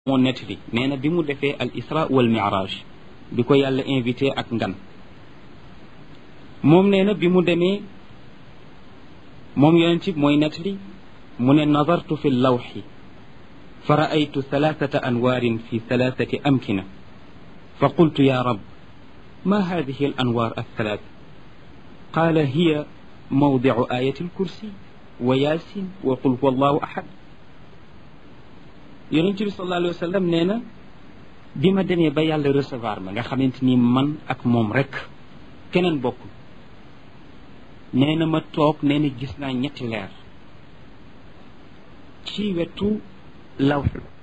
moo nettali nee na bi mu defee al isra wal miraj bi ko yàlla invité ak ngan moom nee na bi mu demee moom yonent bi mooy nettali mu ne nazartu fi lawxi fa raaytu thalathata anwaarin fi thalathati amkina fa qultu ya rab ma hadihi al anwaar althalath qaala hiya mawdicu ayati alkursi wa yaasin wa qul huwa allahu ahad yonent bi sallallahu alayhi wa sallam nee na bi ma demee ba yàlla recevoir ma nga xamante ni man ak moom rek keneen bokkul nee na ma toog nee na gis naa ñetti leer ci wetu lawx